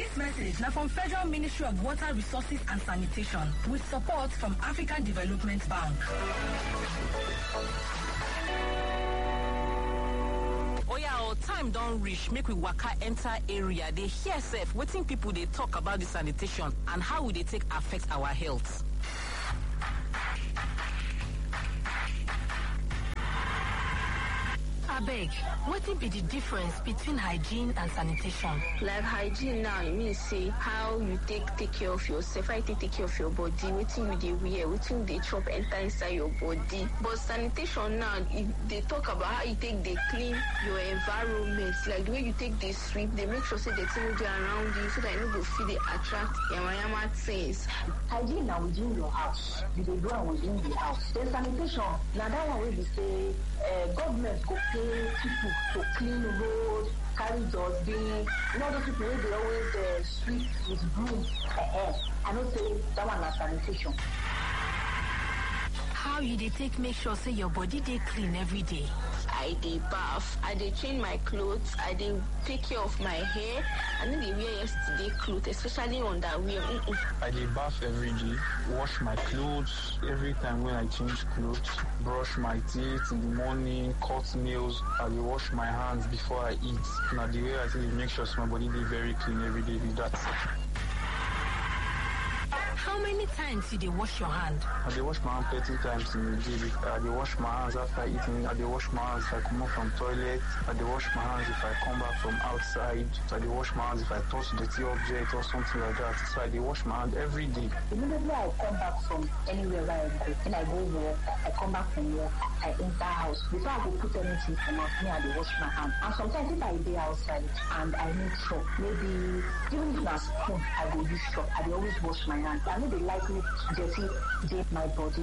Dis message na from Federal Ministry of Water Resources and Sanitation with support from African Development Bank. oya o time don reach make we waka enter area dey hear sef wetin pipo dey talk about di sanitation and how we dey take affect our health. Abeg, wetin be the difference between hygiene and sanitation? like hygiene now e mean say how you take take care of yourself how you take take care of your body wetin you dey wear wetin you dey chop enter inside your body but sanitation now e dey talk about how you take dey clean your environment like the way you take dey sweep dey make sure say dirty no dey around you so that you no go fit dey attract yamayama things. hygiene na within your house you dey do am within the house then sanitation na that one wey be say uh, government go pay people to clean road carry dustbin you know those people wey dey always uh, sweep with broom uh, i know say that one na sanitation. How you dey take make sure say your body dey clean every day? i dey baff i dey change my clothes i dey take care of my hair i no dey wear yesterday cloth especially underwear mm -mm. I dey bath every day, wash my clothes every time when I change clothes, brush my teeth in the morning, cut nails. I dey wash my hands before I eat. Na the way I take dey make sure say my body dey very clean every day be that. How many times you dey wash your hand? I dey wash my hand plenty times in a day. I dey wash my hands after eating. I dey wash my hands if I comot from toilet. I dey wash my hands if I come back from outside. I dey wash my hands if I touch dirty object or something like that. So I dey wash my hand every day. immediately i come back from anywhere where i go when i go work i come back from work i enter house before i go put anything for mouth me i dey wash my hand and sometimes if i dey outside and i need chop maybe even if na spoon i go use chop i dey always wash my hand i no dey like make dirty dey my body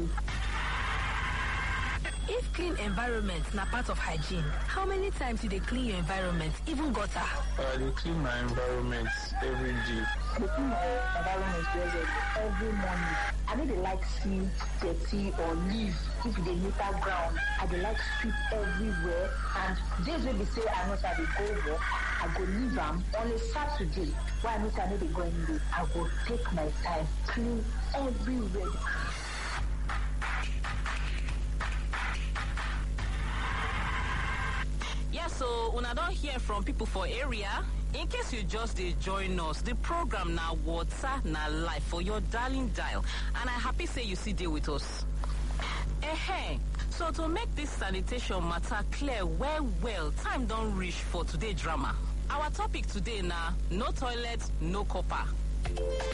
If clean environment na part of hygiene, how many times you dey clean your environment, even gutter? I dey clean my environment every day. I dey clean my environment well well every morning. I no dey like see dirty or leaf if e dey litter ground. I dey like sweep everywhere and days wey be say I know say I dey go work, I go leave am on a Saturday wey I know say I no dey go anywhere. I go take my time clean everywhere. yes so una don hear from pipo for area in case you just dey join us di program na water na life for your darling dial and i happy say you still dey with us. Ehe, so to make dis sanitation matter clear well well time don reach for today drama our topic today na no toilet no copper.